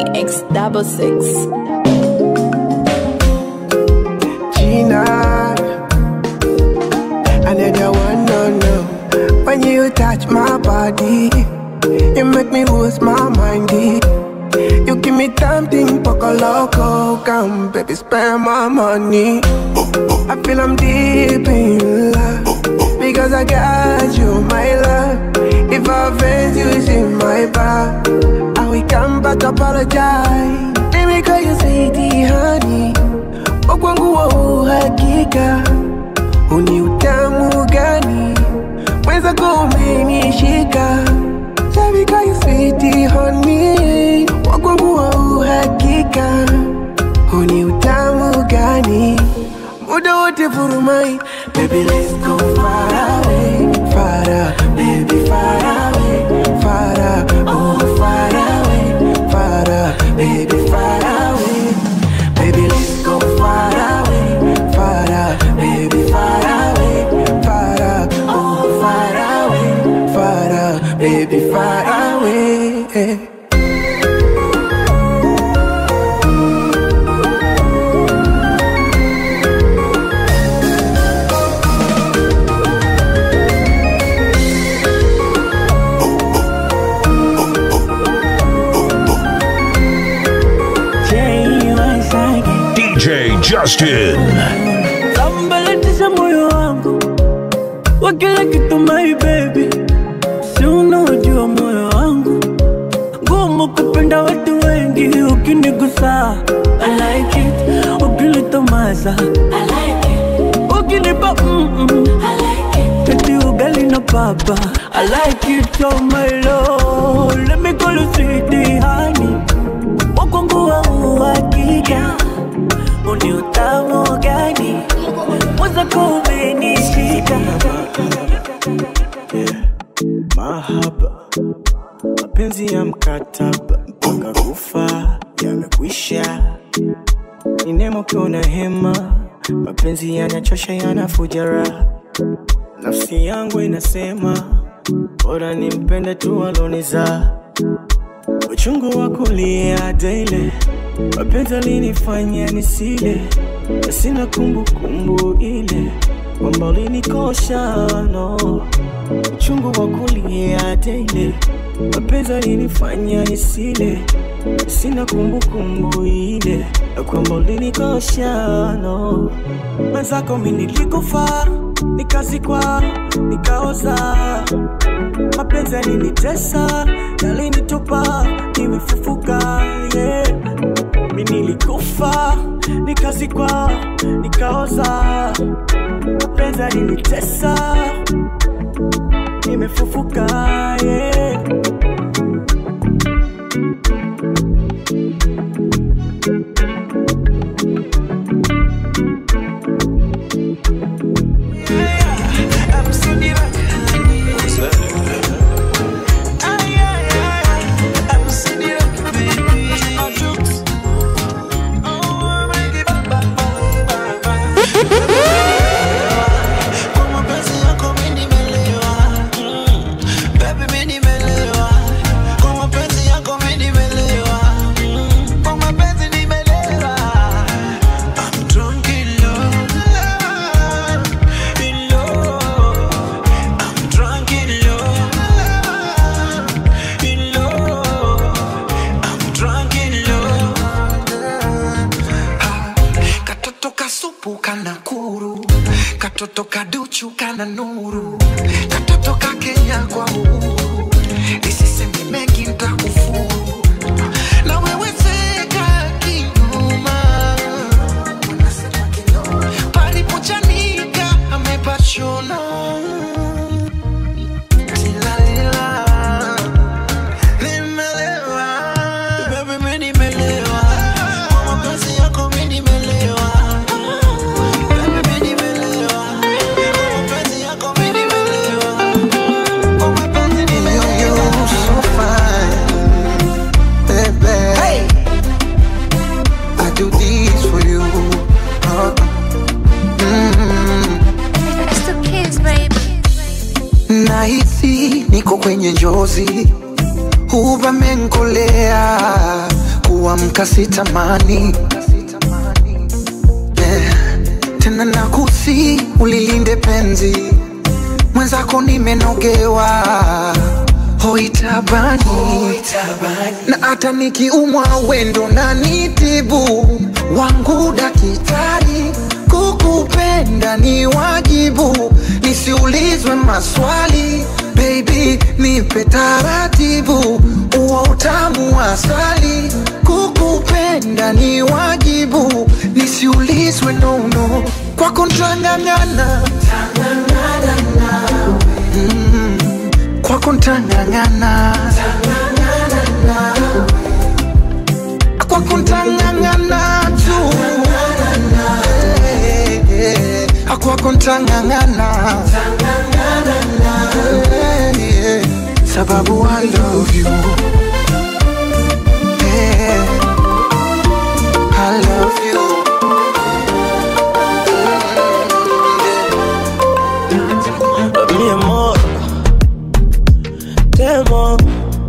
X double six. Gina. Another one, no, no. When you touch my body, you make me lose my mind. eh. You give me something, poco loco. Come, baby, spend my money. I feel I'm deep in love because I got you, my love. If I offend you, it's in my back. I will come back to apologize. Let me call you sweetie, honey. Wakwangu wa uhakika, uni utamu gani? Mwenzako umenishika, Let me call you sweetie, honey. Wakwangu wa uhakika, uni utamu gani? Muda wote furumai, baby let's go far away, far away, baby far away, far away, oh far away, far away, baby far away, baby let's go far away, far away, baby far away, far away, oh far away, far away, baby far away. DJ Justin. Sambalatisha moyo wangu wa kila kitu my baby, si unaojua moyo wangu ngumu kupenda watu wengi, ukinigusa I like it, ukinitomasa I like it, ukinipa mm -mm. I like it, eti ugali na papa I like it so my love, let me call you sweetie honey, wakwangu wa uhakika uni utamu gani mwenzako umenishika mahaba mapenzi ya mkataba mpaka kufa yamekwisha ni nemo kiona hema mapenzi yanachosha yanafuja raha nafsi yangu inasema bora nimpende tu aloniza uchungu wa kulia daily mapenzi alinifanya nisile na sina kumbukumbu ile kwamba ulinikosha no uchungu wa kulia daily mapenzi alinifanya nisile sina kumbukumbu ile na kwamba ulinikosha no mwenzako mi nilikufa nikazikwa nikaoza mapenzi yalinitesa yalinitupa nimefufuka yeah. mi nilikufa nikazikwa nikaoza mapenzi yalinitesa nimefufuka yeah. katoto kasupu kana kuru katoto kaduchu kana nuru katoto ka kenya kwa uhuru nisiseme mengi ntakufuru na wewe seka kinuma palipochanika amepachona Tilalila, nimelewa. Baby, mi nimelewa. Kwa mapenzi yako mi nimelewa. Baby, mi nimelewa. Kwa mapenzi yako mi nimelewa. Kwa mapenzi nimelewa. so fine, baby. I do this for you. Uh, mm. Nahisi niko kwenye njozi, uvamenkolea kuamka sitamani yeah. tena nakusi ulilinde penzi mwenzako nimenogewa hoitabani na hata nikiumwa wendo na nitibu wangu dakitari kukupenda ni wajibu nisiulizwe maswali baby nipe taratibu uo utamu wa asali kukupenda ni wajibu nisiulizwe nono kwako ntang'ang'ana Mm, kwako ntang'ang'ana kwako ntang'ang'ana tu Eh, eh, eh, kwako ntang'ang'ana Eh, eh, sababu I love you Eh, I love you mi amor, te amo.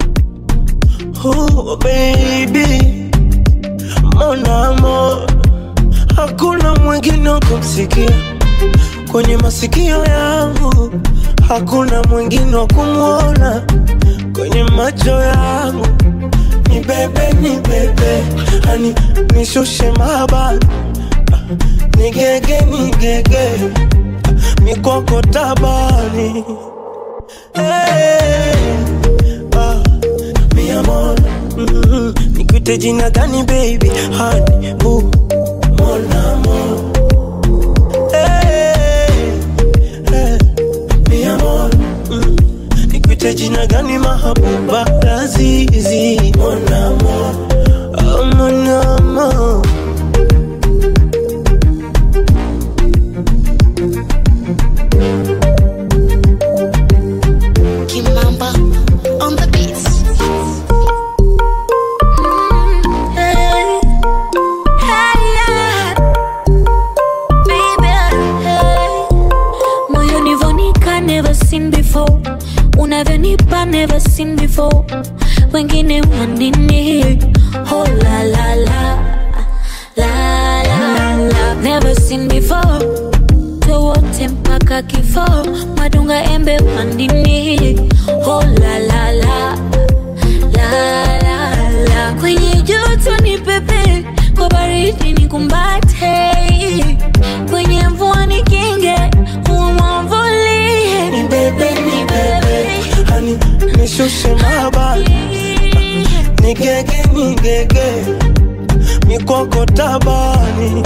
Oh, baby, mon amor, hakuna mwingine wa kumsikia kwenye masikio yangu, hakuna mwingine wa kumwona kwenye macho yangu. Ni bebe, ni bebe, hani nishushe mabani, nigege, nigege mikoko tabani hey, ah, mi amor mm, nikuite jina gani baby hani uh, mon amor hey, hey, mi amor mm, nikuite jina gani mahabuba lazizi mon amor oh, mon amor Kimamba on the beats. Hey, hey, yeah. Baby, hey. Moyo nivonika never seen before unavyonipa never seen before wengine wanini oh la la la la la la never seen before towote mpaka kifo madunga embe pandini oh la la la la la la kwenye joto ni pepe kwa baridi ni kumbate kwenye mvua ni kinge umwamvulie ni bebe ni bebe hani nishushe mabani nigege nigege mikoko tabani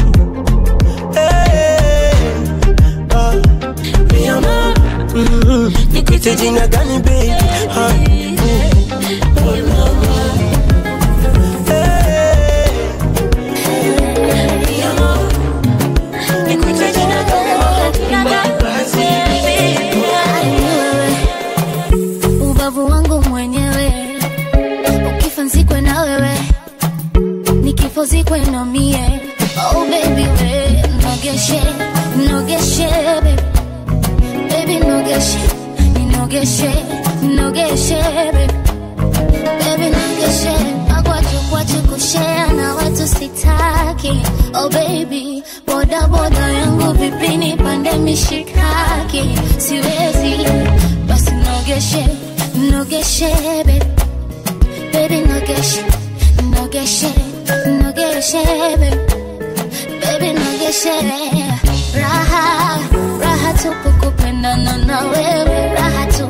hey, ah, mi amor mm, nikuite jina gani baby hani uh, oh, mama. Hey, mi amor, nikuite jina gani ubavu wangu mwenyewe ukifa nzikwe na wewe nikifo zikwe na mie oh baby we nogeshe nogeshe baby baby nogeshe ninogeshe nogeshe baby baby nogeshe magwaju kwachu kushea na watu sitaki oh baby boda boda yangu vipini pande mishikaki siwezi basi nogeshe nogeshe baby baby nogeshe nogeshe nogeshe baby baby nogeshe raha raha tupu kupendana na wewe raha tu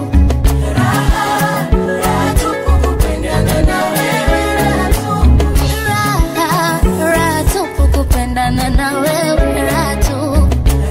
Raha, raha tupu kupendana na wewe raha tu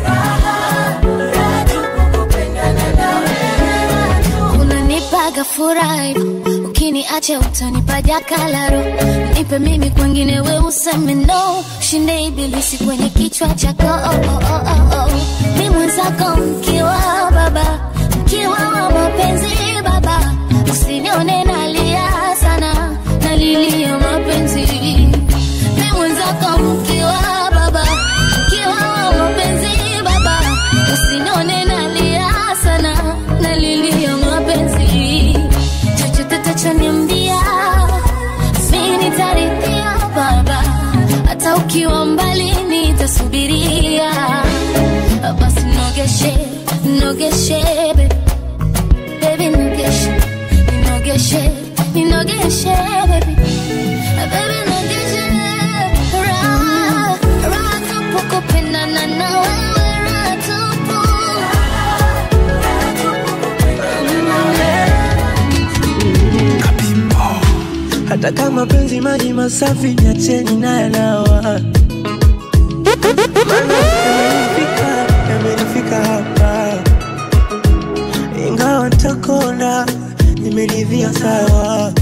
unanipaga furaha hivyo, ukiniacha utanipa jakalaro nipe mimi kwengine we useme no shinde ibilisi kwenye kichwa chako oh, oh, oh, oh, oh. mi mwenzako mkiwa baba mkiwa wa mapenzi baba usinione nalia sana nalilia mapenzi mi mwenzako mkiwa baba mkiwa wa mapenzi baba usinione nalia sana nalilia mapenzi chochote tachoniambia mi nitaridhia ninogeshe baby baby nogeshe raha raha tupu kupendana na wewe raha tupu hata kama penzi maji masafi nyacheni na yanawa Maana yamenifika yamenifika hapa ingawa takona nimeridhia sawa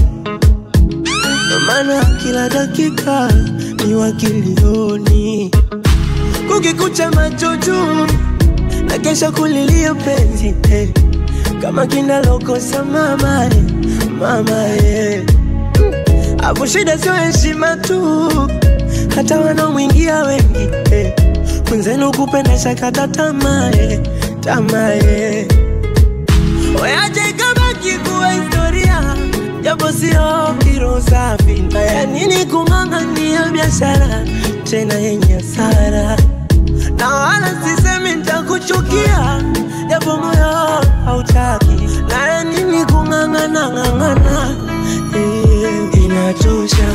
maana kila dakika ni wakilioni kukikucha macho juu na kesha kulilia penzi eh. kama kinalokosa mama eh, mama eh. Hapo shida sio heshima tu, hata wanaomwingia wengi eh. Mwenzenu kupenda shakata tamaa eh, tamaa eh. Weache ikabaki kuwa historia, japo sio kiro safi. Ya nini kung'ang'ania biashara tena yenye hasara? Na wala sisemi nitakuchukia, japo moyo hautaki. Na ya nini kung'ang'ana ng'ang'ana eh, inachosha,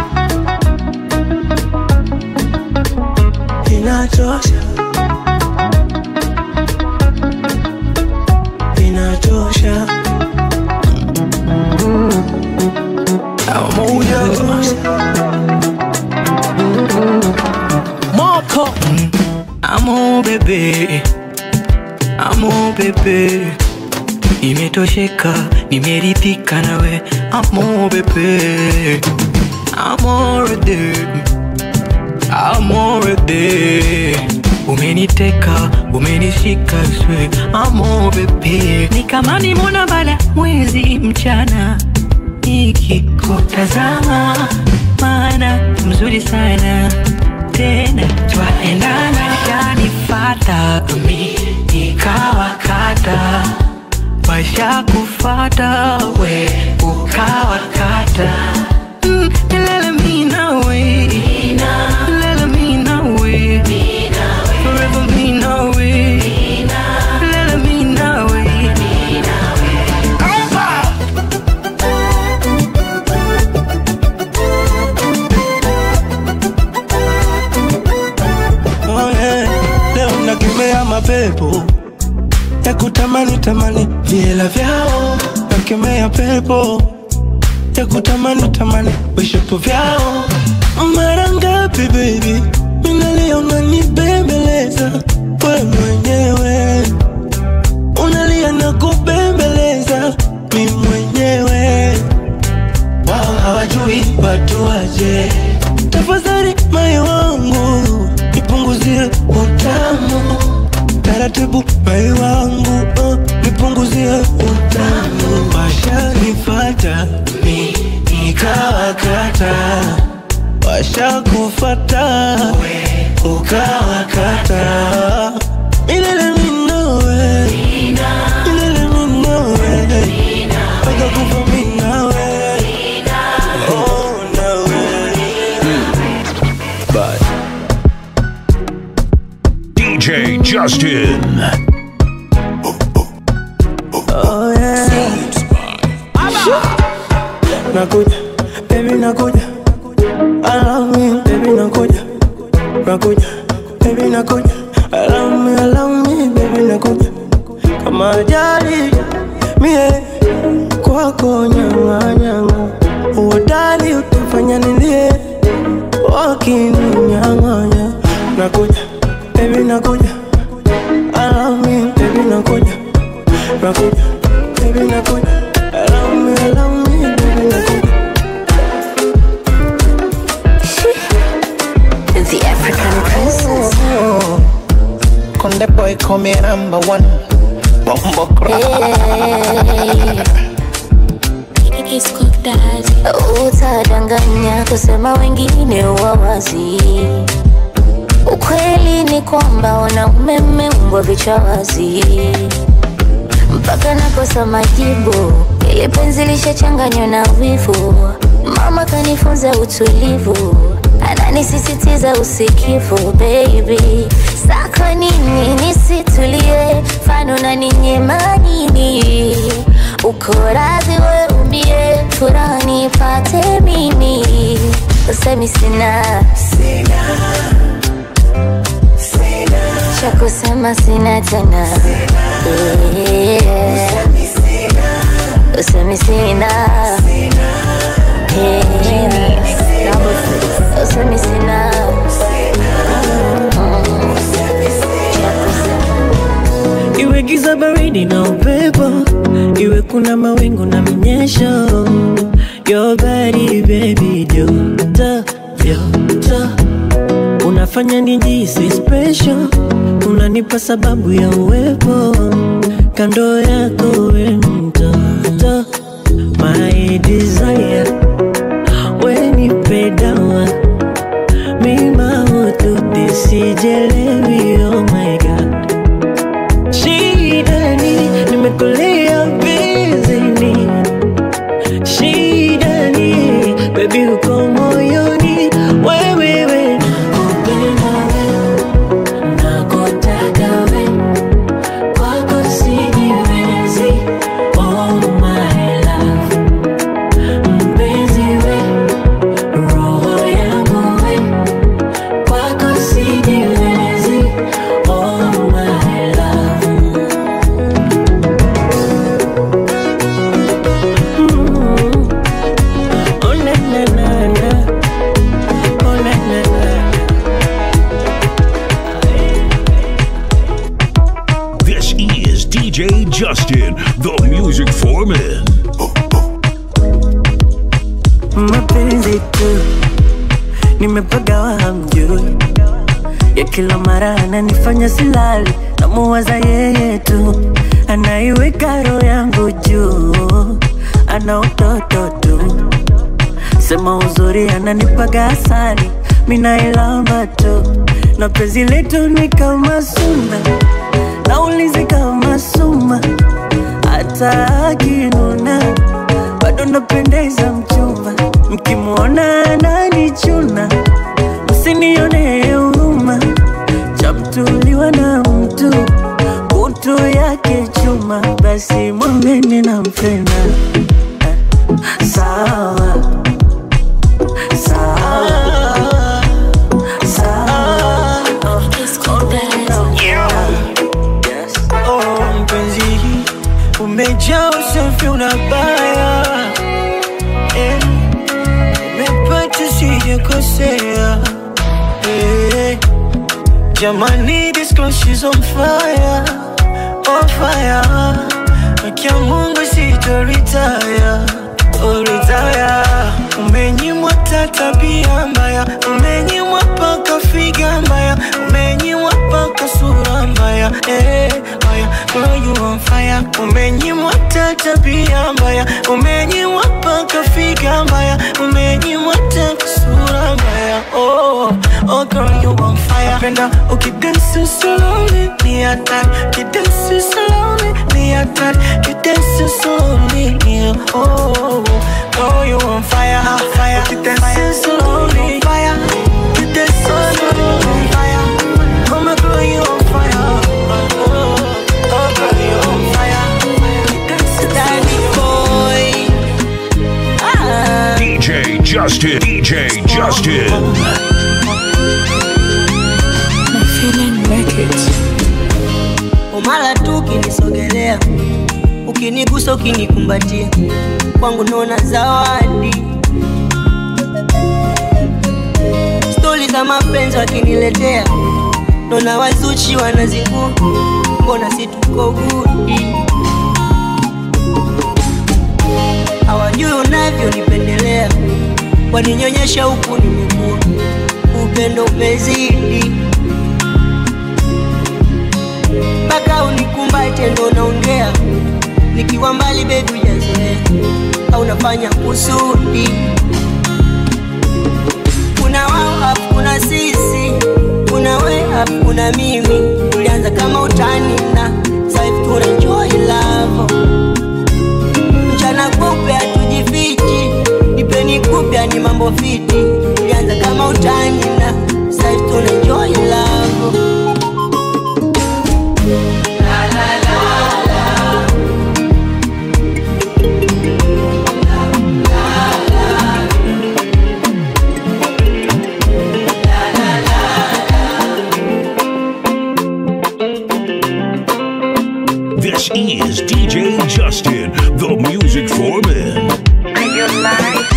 inachosha, inachosha. Moko Amo bebe Amo bebe Nimetosheka, nimeridhika nawe Amo bebe Amorede Amorede Umeniteka, umenishika swe Amo bebe Ni kama nimona bala mwezi mchana Nikikutazama Maana mzuri sana tena twaendana shanifata mi nikawakata washa kufata we ukawakata Mm, lele mi nawe lele mi nawe forever mi nawe lele mi nawe Oh, yeah. Leo nakemea mapepo ya kutamani tamani viela vyao, nakemea pepo ya kutamani tamani vishapo vyao. Mara ngapi baby, minalia unanibembeleza we mwenyewe, unalia na kubembeleza mi mwenyewe wao hawajui watu waje. Tafadhali moyo wangu nipunguzie utamu taratibu, moyo wangu uh, nipunguzie utamu. Washanifata mi nikawakata, washakufata ukawakata. Milele mi nawe, milele mi nawe, mpaka kufa mi nawe. Oh, nawe. DJ Justin. Oh, yeah. Nakuja, baby nakuja. I love me, baby nakuja. Nakuja, baby nakuja. I love me, I love me, baby nakuja. Kama ajali, mie kwako nyanga nyanga. Uodali utafanya nilie, wakininyang'anya. Nakuja, baby nakuja. I love me, baby nakuja. Nakuja, baby nakuja. I love me, I love me, baby nakuja. the African princess Conde boy come here number one. Bumbo It's cooked daddy. Utadanganya kusema wengine wawazi. Ukweli ni kwamba wanaume mmeumbwa vichwa wazi, mpaka nakosa majibu. Ili penzi lishachanganywa na wivu, mama kanifunza utulivu, ananisisitiza usikivu. Baby, sako nini nisitulie, fano na ninyema nini? uko radhi we umie furaha nipate mimi usemi sina cha kusema sina tena Yeah. usemi sina Yeah. usemi sina Mm. Cha kusema iwe giza baridi na upepo iwe kuna mawingu na minyesho your body baby joto joto unafanya nijisi special unanipa sababu ya uwepo kando yako we mtoto my desire wenipe dawa mima ututi sijelewi oh my god shidani nimekulia bizini shidani bebi uko moyoni wewewe nakupenda we nakutaka we kwako sijiwezi oh my love mpenzi we roho yangu we kwako sijiwezi oh my love Mm. Oh, na, na, na, na. Oh, na, na, na. This is DJ Justin, the music foreman. mapenzi tu nimepagawa hamjui ya kila mara ananifanya silali namuwaza yeye tu anaiweka roho yangu juu ana utoto tu sema uzuri ananipaga asali minailamba tu na penzi letu ni kama suna naulizi kama suma hata akinuna bado napendeza mchumba mkimwona ananichuna msinione huruma chamtuliwa na mtu kutu yake chuma basi mwambeni nampenda Eh, sawa sawa sawa Yes. Oh, mpenzi umejaa usafi unabaya eh, umepata sijakosea eh, jamani this girl she's on fire on fire akia mungu sitoritaya oh, retire umenyimwa ta tabia mbaya umenyimwa paka figa mbaya umenyimwa paka sura mbaya eh, mbaya girl you on fire umenyimwa ta tabia mbaya umenyimwa paka figa mbaya umenyimwa ta sura mbaya oh, oh girl you on fire penda ukidansi slowly ni hatari ukidansi slowly ni hatari ukidansi slowly ni oh girl you on fire fire ukidansi slowly fire ukidansi slowly fire oh my girl you on fire oh, oh girl you on fire ukidansi slowly boy ah. DJ Justin, DJ Justin. umala tu ukinisogelea ukinigusa ukinikumbatia kwangu naona zawadi stori za mapenzi wakiniletea naona wazuchi wanazingua mbona si tuko gudi hawajui unavyonipendelea waninyonyesha huku nimekua upendo umezidi mpaka unikumbate ndo naongea nikiwa mbali bebi ujazoea au nafanya kusudi kuna wao hafu kuna sisi kuna we hafu kuna mimi tulianza kama utani na saivi tuna enjoy love mchana kupe hatujifichi nipeni kupya ni mambo fiti tulianza kama utani na saivi tuna enjoy love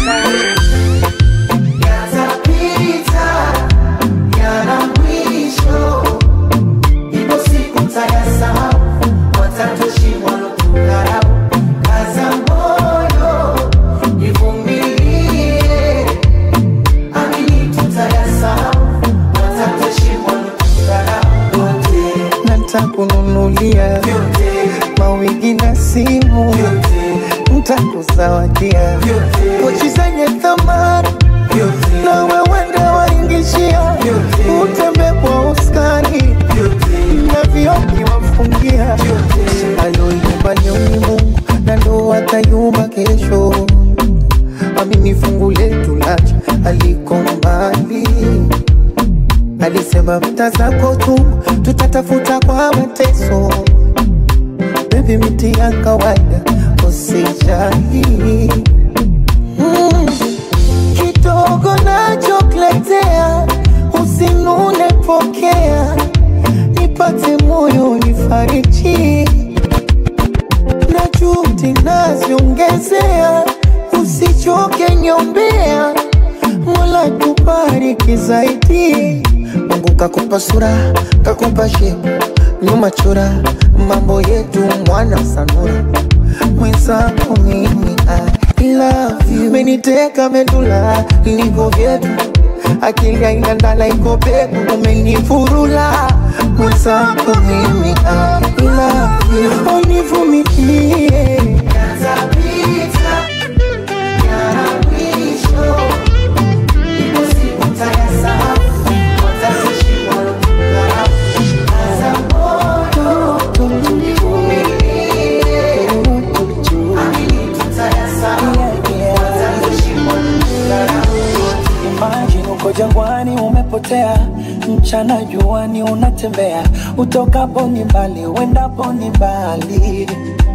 Yatapita, yana mwisho. Ipo siku mtayasahau, watatoshi walotudharau. Kaza moyo, ivumilie. Amini tutayasahau, watatoshi walotudharau. Yote na ntakununulia mawigi na simu, ntakuzawadia pochi zenye thamani na wewende waingishia, utembe kwa uskani na vioki wafungia. Aloiumba leo ni Mungu na ndo atayumba kesho. Amini fungu letu lacha aliko mbali alisema vita zako tu tutatafuta kwa mateso. Baby, miti ya kawaida usijali. Mm, kidogo nachokuletea usinune, pokea nipate moyo nifariji na juhudi naziongezea, usichoke nyombea, Mola kubariki zaidi. Mungu kakupa sura, kakupa shepu, nyuma chora, mambo yetu mwana sanura, mwenzako mimi I love you, meniteka medula, niko vyetu akili haina ndala iko pepo, umenifurula mwenzako mimi I love you, univumilie yatapita, yana mwisho. Ipo siku mtayasahau, watatoshi walotudharau. Kaza moyo, ivumilie. Amini tutayasahau, watatoshi walotudharau. Imagine uko jangwani umepotea, mchana juani unatembea, utokapo ni mbali, uendapo ni mbali.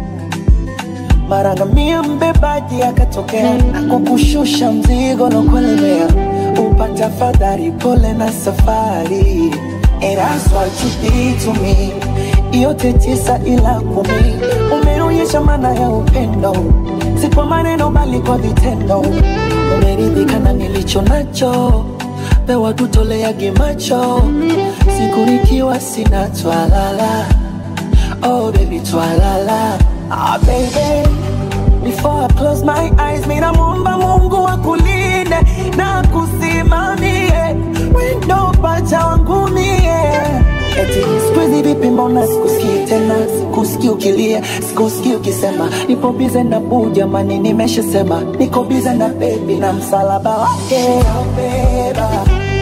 Mara ngamia mbebaji akatokea, kukushusha mzigo na kuelemea, upata fadhari, pole na safari. And that's what you did to me. Yote tisa ila kumi, umeonyesha maana ya upendo, si kwa maneno bali kwa vitendo. Umeridhika na nilicho nacho, pewa tutoleage macho, siku nikiwa sina twalala. Oh baby twalala, ah baby Before I close my eyes, mina muomba Mungu akulinde na kusimamie wendo pacha wangu mie. Eti siku hizi vipi, mbona sikusikii tena, sikusikii ukilia, sikusikii ukisema nipo bize na buu, jamani, nimeshasema niko bize na bebi na msalaba wake nitaubeba,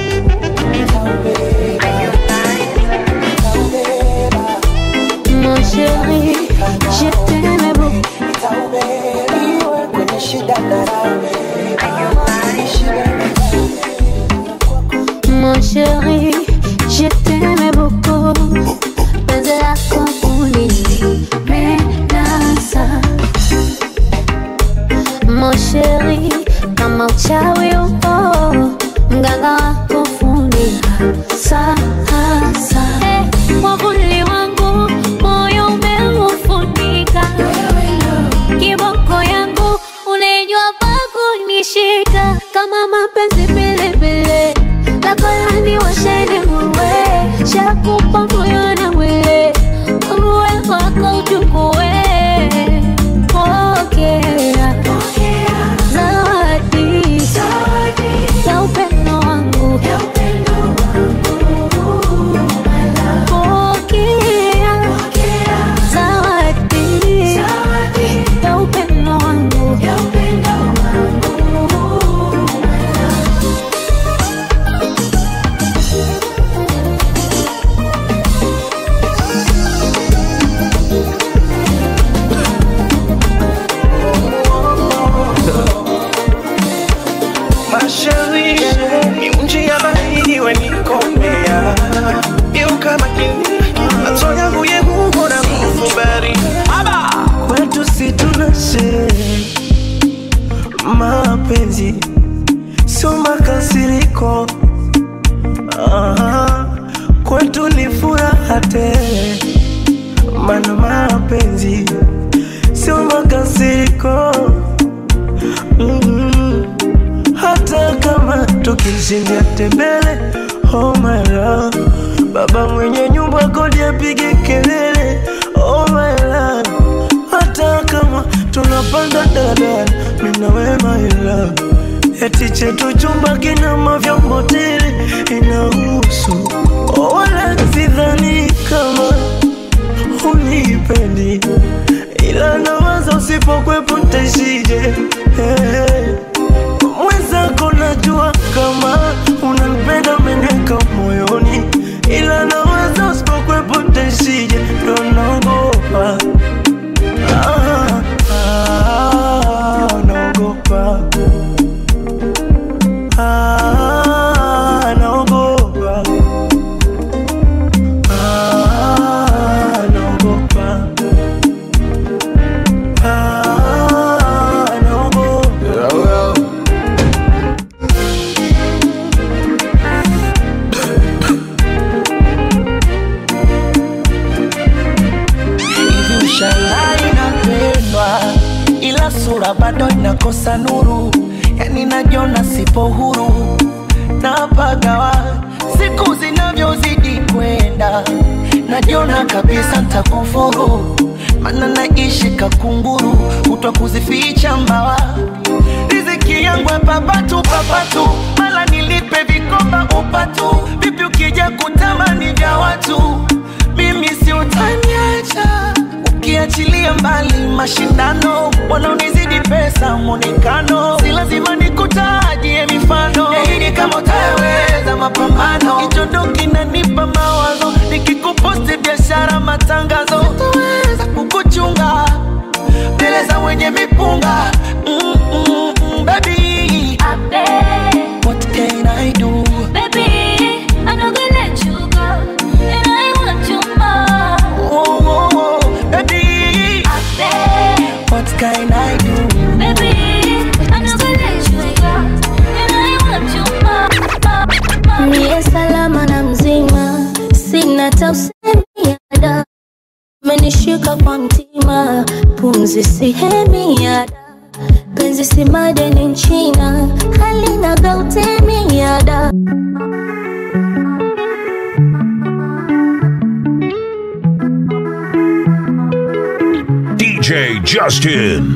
nitaubeba, nitaubeba, Mon chéri, je t'aime beaucoup. nitaubeba, iwe kwenye shida na raha, kwenye shida na Mon chéri, je t'aime beaucoup. Penzi lako ulinipendeza. Mon chéri, kama uchawi upo, mganga wako fundi sasa. Eh, mwavuli wangu moyo umeufunika, kiboko yangu unajua pa kunishika kama mapenzi pilipili lakolani washeni muwe shakupa moyo na mwili uwe wako uchukue pokea zawadi ya upendo wangu pokea zawadi ya upendo wangu Masheri, miunji ya baridi wenikomea Geuka makini, macho yangu ye Mungu na kufubari Kwetu si tunashe mapenzi sio makasiriko Aha, kwetu ni furaha tele mana mapenzi sio makasiriko mm-hmm. ukishindia tembele oh my love baba mwenye nyumba kodi apige kelele oh my love hata kama tunapanda daladala mina we my love eti chetu chumba kina mavyombo tele inahusu oh, wala sidhani kama unipendi ila nawaza usipokwepo ntaishije hey. mwenzako najua kama unanipenda umeneka moyoni ila nawaza usipokwepo ntaishije ndo naogopa ah, ah, naogopa ah, naogopa ah, naogopa ah, naogopa hivi ushangai napendwa ila sura bado inakosa nuru yani najiona sipo huru napagawa siku zinavyozidi kwenda najiona kabisa ntakufuru mana naishi kakunguru kutwa kuzificha mbawa riziki yangu papatu papatu mala nilipe vikoba upatu vipi ukija kutamani vya watu mimi si utaniacha ukiachilia mbali mashindano wanaonizidi pesa mwonekano si lazima nikutajie mifano yaidi kama utaweza mapambano hicho ndo kinanipa mawazo nikikuposti biashara matangazo sitaweza kukuchunga mbele za wenye mipunga mm, mm, mm, baby what can I do Baby, I'm not gonna let you go, and I want you more. oh, oh, oh, baby what can I do Baby, I'm not gonna let you go, and I want you more. Niye salama na mzima, sina tausemia menishika kwa mtima, pumzi sihemiada penzi si madeni nchina, halina gautemiada DJ Justin.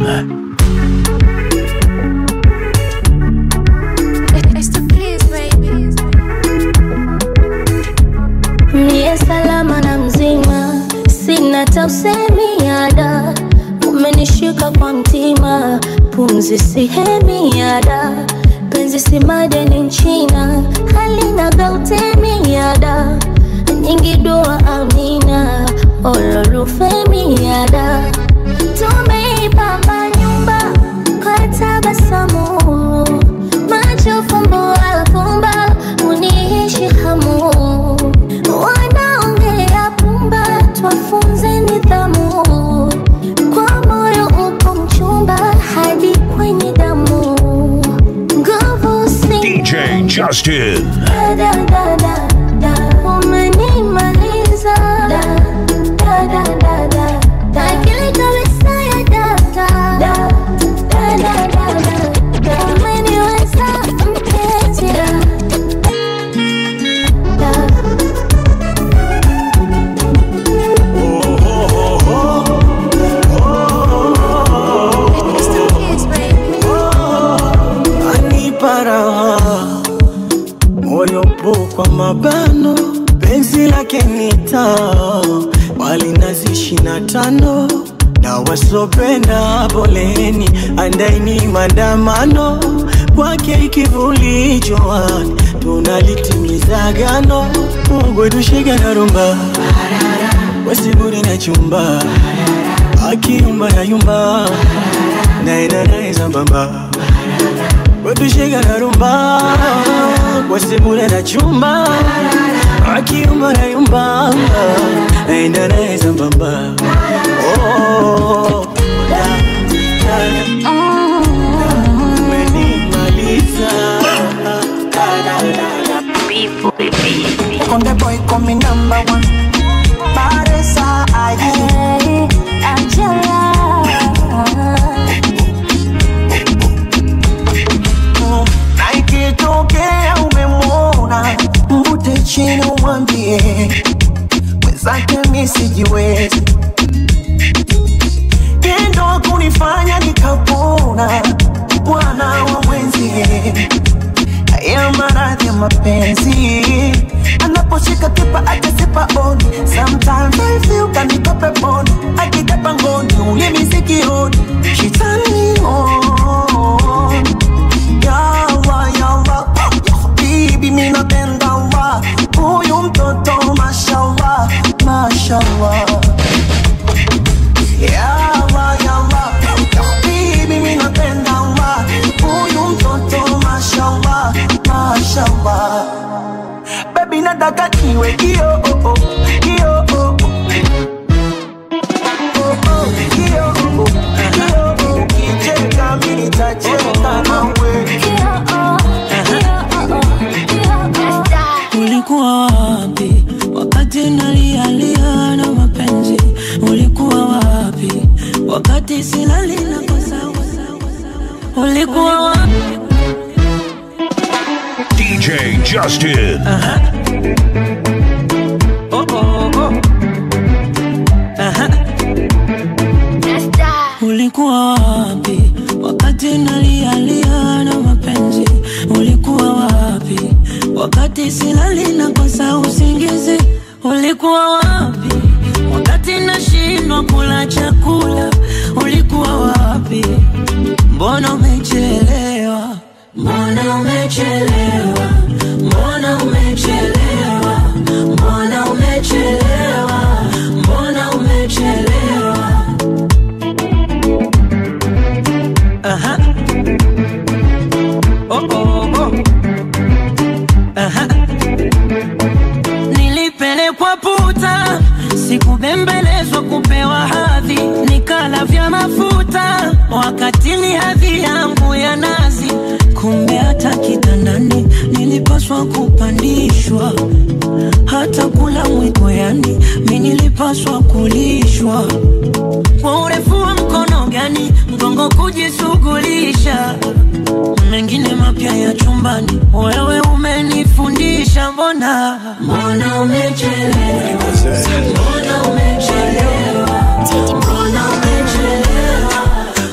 Niye salama na mzima, sina tausemiada, umenishika kwa mtima, pumzi sihemiada, penzi si madeni nchina, halina gautemiada, nyingi dua amina, ololufemiada, tumeipamba nyumba kwa tabasamu, macho fumbo alfumba, uniishi hamu wanaongea pumba, twafunze nidhamu. Kwa moyo upo mchumba hadi kwenye damu, nguvu DJ sina Justin. da, da, da, da, da. Umenimaliza da, da, da, da, da, da. Akili kabisa ya data da, da, da, da, da, da. Umeniweza mpenzi da, da. anipa raha moyo po kwa mabano penzi lake nita wali nazi shina tano na wasopenda poleni andaini mandamano kwake ikivuli jwani tunalitimiza gano Mungu tushike na rumba wasiburi na chumba akiumba na yumba naenda naye sambamba wetushika na rumba wasibure na chumba akiumba na yumba naenda naye sambamba Oh, da, da, da, umenimaliza. Da, da, da, da. Konde boy coming number one Baresa Hey, Angela. Na ikitokea sijiwezi tendo kunifanya nikapona bwana wa mwenzie haya maradhi ya mapenzi anaposhika kipa akasipa oni sometimes I feel kaniko peponi akikapa ngoni ulimi sikioni she turn me on yawa yawa bibi mi napenda wa huyu mtoto mashallah mashallah yawa yawa bibi mi napenda wa huyu mtoto mashallah mashallah baby nataka niwe kio oh, oh, kio oh, oh. Oh, oh, kio, oh, oh, kio, oh. Ukicheka mimi nitacheka nawe. Ulikuwa wapi wakati nalialia na mapenzi? Ulikuwa wapi wakati silali na kosa? Ulikuwa wapi? DJ Justin. Oh, oh, oh. Aha. Ulikuwa wapi wakati nalialia na mapenzi? Ulikuwa wapi wakati silali na kosa usingizi? Ulikuwa wapi wakati nashindwa kula chakula? Ulikuwa wapi? Mbona umechelewa? Mbona umechelewa? Mbona umechelewa? Mbona umechelewa? Mbona umechelewa? Aha. Oh, oh, oh. Aha. Nilipelekwa puta, sikubembelezwa kupewa hadhi, nikala vya mafuta wakati ni hadhi yangu ya nazi. Kumbe hata kitandani nilipaswa kupandishwa, hata kula mwiko, yani mi nilipaswa kulishwa kwa urefu wa mkono gani mgongo kujishughulisha mengine mapya ya chumbani wewe umenifundisha mbona mbona umechelewa mbona umechelewa mbona umechelewa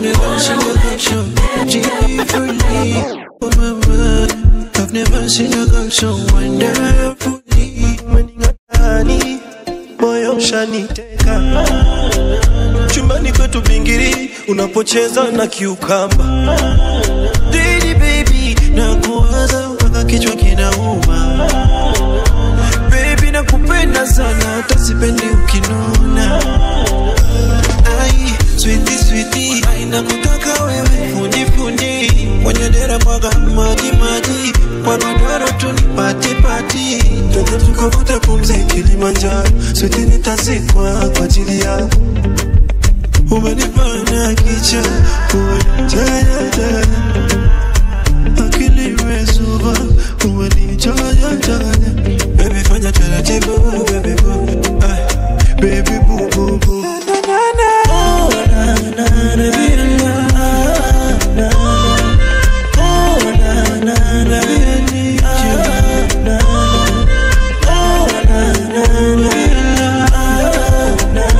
I've never seen a girl so wonderfully Maningani, moyo ushaniteka chumbani kwetu bingiri unapocheza na kiukamba Didi baby na kuwaza mpaka kichwa kinauma baby nakupenda sana hata sipendi ukinuna ai switi switi ai nakutaka wewe fundi fundi kwenye dera mwaga maji maji kwa godoro tu ni pati pati twende tukavuta pumzi Kilimanjaro switi nitazikwa kwa ajili yako umenifanya kicha umenijayajaya akili imezuba umenichayachaya bebi fanya taratibu bebi bu Ay, bebi bu bu bu Oh, na, na, na, baby, na, na, na. Oh, na, na, na, baby, I need you. Na, na. Oh, na, na, na, baby, na, na,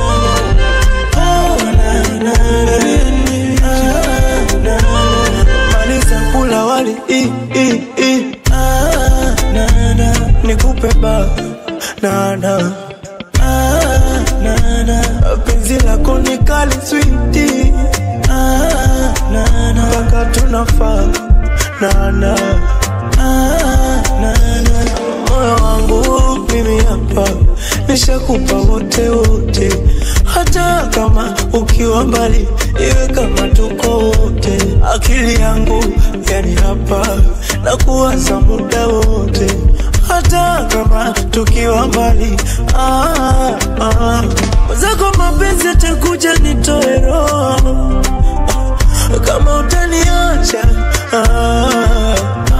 na. Maliza kula wali i, i, i. Ah, na, na. nikupe ba na, na. Ah, na, na. penzi lako ni kali switi ah, na, na. mpaka tunafaa na, na. Ah, na, na. moyo wangu mimi hapa nishakupa wote wote, hata kama ukiwa mbali, iwe kama tuko wote. Akili yangu yani hapa na kuwaza muda wote, hata kama tukiwa mbali. Ah, ah. Zako mapenzi atakuja nitoe roho kama utaniacha ah,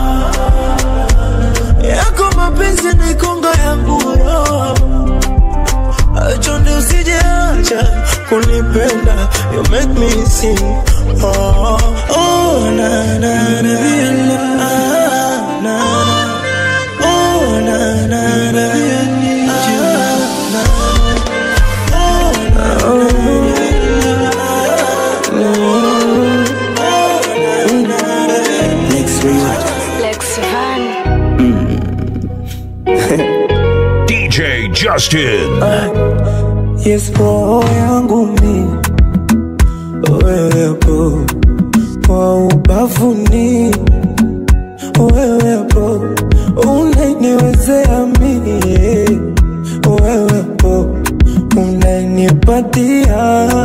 yako mapenzi ni konga yangu roho chonde usijeacha kunipenda you make me sing oh, oh, na, na, na, na, ah, na, na, oh, na, na, na, I need you. na, DJ Justin. Yes, roho yangu mi wewepo kwa ubavuni, wewepo unaniwezea mi, wewepo unanipatia,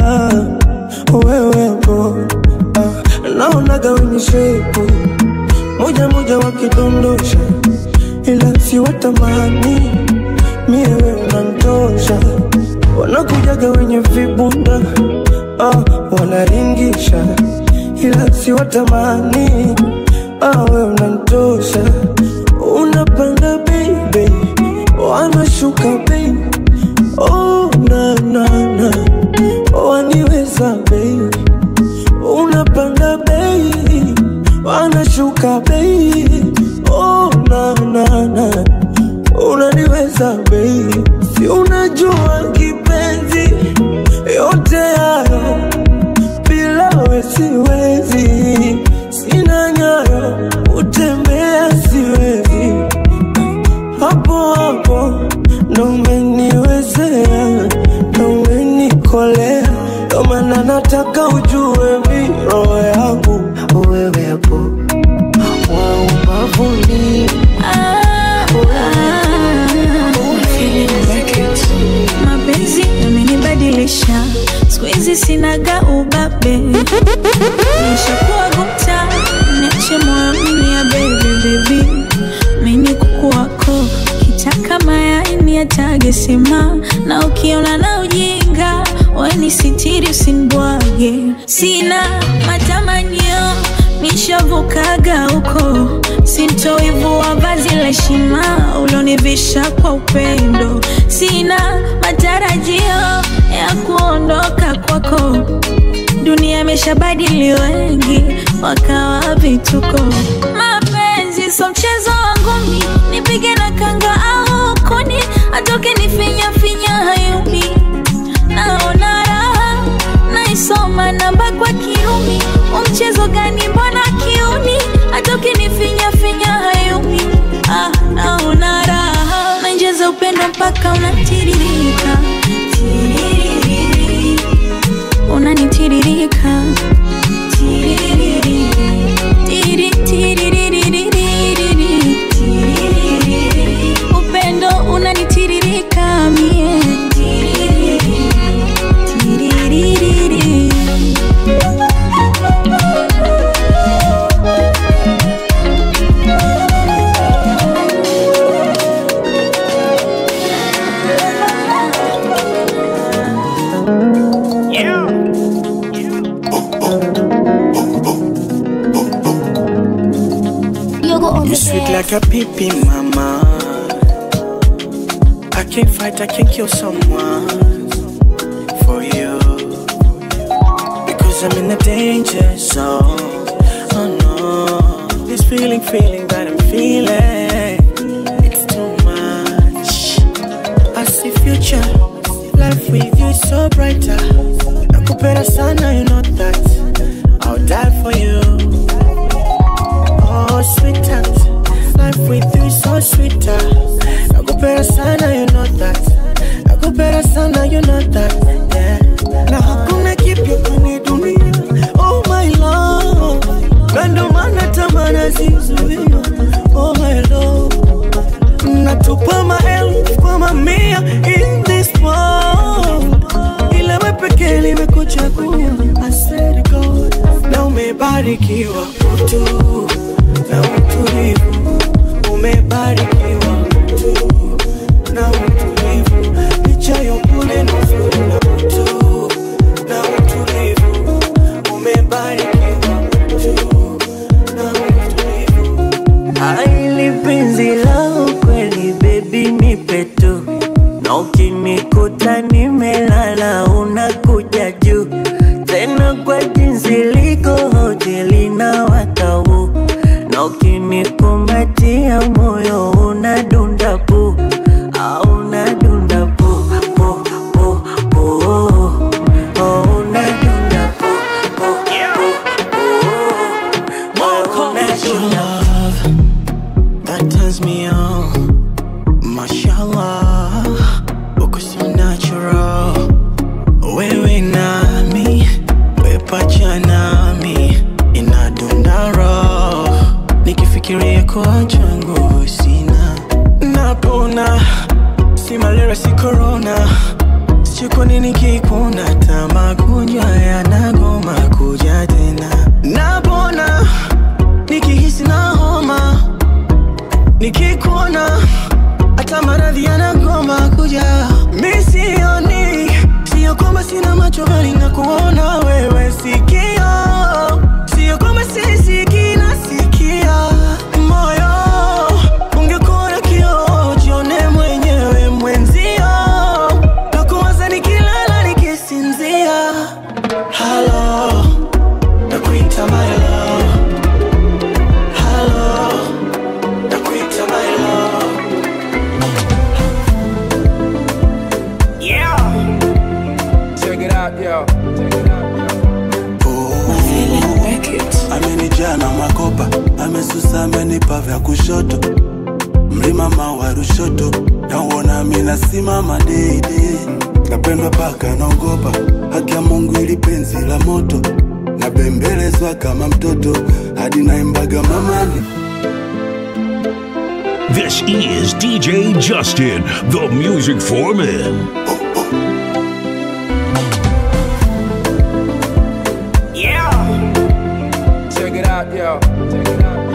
wewepo ah, naonaga wenye shepu moja moja wakidondosha, ila si watamani mie wewe unantosha wanakujaga wenye vibunda ah, wanaringisha ila si watamani ah, we unantosha unapanda baby wanashuka baby oh, na, na, na. waniweza baby unapanda baby wanashuka baby oh, na, na, na. unaniweza baby si unajua kipenzi yote hayo bila we siwezi sina nyayo utembea siwezi hapo hapo ndo umeniwezea ndo umenikolea ndo maana nataka ujue mi roho yangu wewepo wa ubavuni mapenzi yamenibadilisha siku hizi sinaga ubabe nishakuwa gupta niache moyoni ya bebe bebi mini kuku wako kitaka mayaini yatage sema na ukiona na ujinga weni sitiri usinibwage sina matamanio nishavukaga huko sintoivua vazi la heshima ulonivisha kwa upendo sina matarajio ya kuondoka kwako dunia imeshabadili wengi wakawa vituko mapenzi so mchezo wangu mi nipige na kanga au kuni atoke nifinya finya hayumi naona raha naisoma namba kwa kiumi umchezo gani mbona kiuni atoke nifinya finya hayumi ah, naona raha nainjeza upendo mpaka unatiririka Tiririri. unanitiririka Tiririri. Tiri, tiririririri. Tiririri. upendo unanitiririka mie Tiririri. Tiririri. You sweet like a pippin, mama. I can't fight, I can't kill someone for you. Because I'm in a danger zone. Oh no. This feeling, feeling that I'm feeling. It's too much. I see future. Life with you is so brighter. Nakupenda sana, you know that. I'll die for you. Oh, sweetheart, life with you is so sweeter. Nakupenda sana, you know that. Nakupenda sana, you know that. Yeah. Na hakuna kipya kwenye dunia. Oh my love, na ndo maana tamaa zizuia. Oh my love, natupa maelfu kwa mamia in this world. Ila wewe pekee nimekuchagua. I swear to God, na umebarikiwa utu na utulivu, umebarikiwa utu na utulivu, licha ya upole na uzuri na utu na utulivu, umebarikiwa utu na utulivu. Aili penzi la ukweli baby nipe tu na ukinikuta nimelala unakuja juu tena kwa jinsi liko hoteli na watau na ukinikumbatia moyo unadunda pu au unadunda pu pu pu pu oh, unadunda pu pu pu pu oh, unadunda love me on. Mashallah, uko so natural. Wewe nami, we pacha nami, inadunda roho. Nikifikiria kuacha nguvu sina, napona. Si malaria, si corona. Sijui kwa nini kikuna hata magonjwa yanagoma kuja tena. Napona nikihisi na homa, nikikuona hata maradhi yanagoma kuja. Mi sioni, sio kwamba sina macho bali na kuona wewe sikio, sio kwamba sisikii nasikia moyo. Ungekuwa na kioo, jione mwenyewe mwenzio, nakuwaza nikilala nikisinzia. Halo, nakuita my love. Halo, nakuita my love. Yeah. Check it out, yo. Check it out. amenijaa na makopa amesusa amenipa vya kushoto mlima mawa rushoto nauona minasimama deide napendwa paka naogopa haki ya mungu ili penzi la moto nabembelezwa kama mtoto hadi naimbaga mamani This is DJ Justin, the music foreman. Yeah. Check it out, yo. Check it out.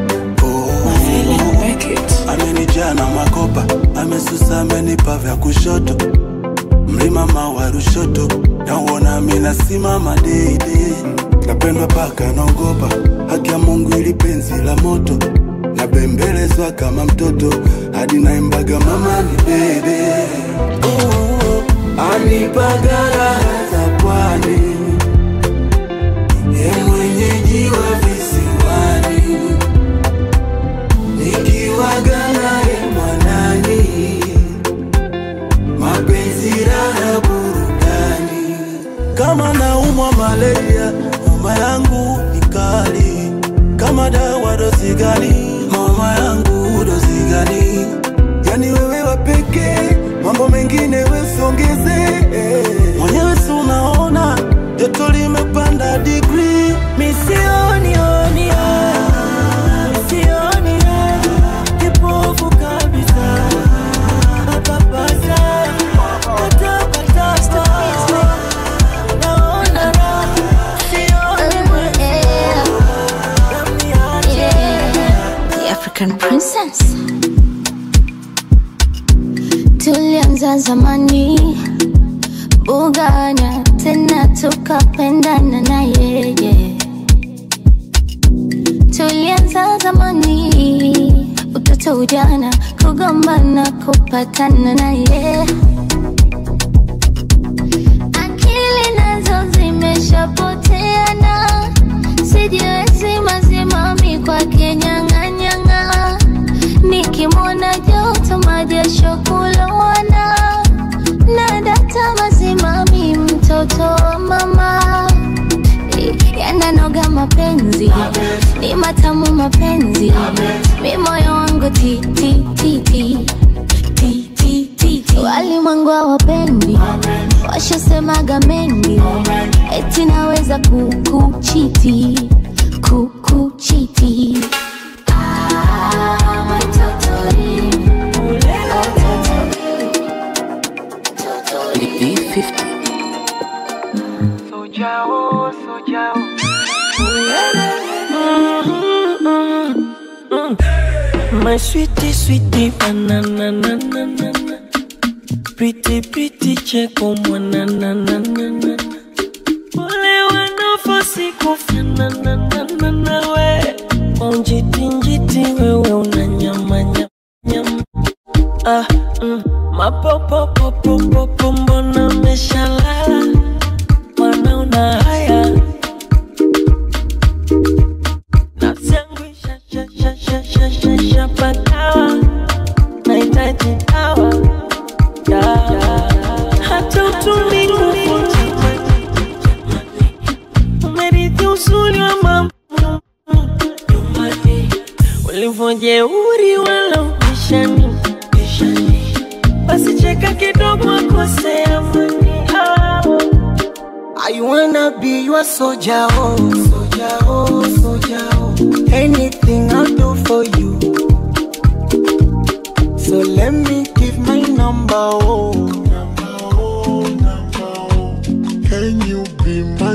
amenijaa na makopa amesusa amenipa vya kushoto mlima mawa rushoto nauona minasimama deide napendwa paka naogopa haki ya mungu ili penzi la moto nabembelezwa kama mtoto hadi naimbaga mamani bebe anipaga raha za pwani ye mwenyeji wa visiwani nikiwaga naye mwanani mapenzi raha burudani kama naumwa malaria homa yangu ni kali kama dawa dozi gani mama yangu dozi gani yani wewe wapekee mambo mengine wesiongeze mwenyewe si unaona joto limepanda digri Misioni oni Misioni Kipofu kabisa Papasa Patapata Naona raha Sioni The African princess tulianza zamani bugana tena tukapendana na yeye tulianza zamani utoto ujana kugombana kupatana na yeye akili nazo zimeshapoteana sijiwezi mazimami kwake nyang'anyang'a nikimwona joto majasho kulowana na data mazimami mtoto wa mama yananoga mapenzi ni matamu mapenzi mi moyo wangu ti ti ti ti ti ti ti ti walimwengu hawapendi washasemaga mengi eti naweza kukuchiti kukuchiti Ah, my totori. Sojao, sojao My sweetie, sweetie, banana, na, na, na, na. Pretty, pretty, cheko, mwana, na, na, na, na. Wale wanafosi kufana, na, na, na, na, we. Kwa njiti, njiti, wewe una nyama, nyama, nyama. Ah, mm. Mapopopopopopo, mbona meshalala? Mwana una haya Nafsi yangu isha- sha- sha- sha- sha- sha- shapagawa. Nahitaji dawa, dawa. Hata utulivu umerithi uzuri wa mambo sio jeuri wala upishani basi cheka kidogo akose amani ah. I wanna be your soldier, oh, soldier, oh, soldier, oh. Anything I'll do for you. So let me give my number, oh. Can you be my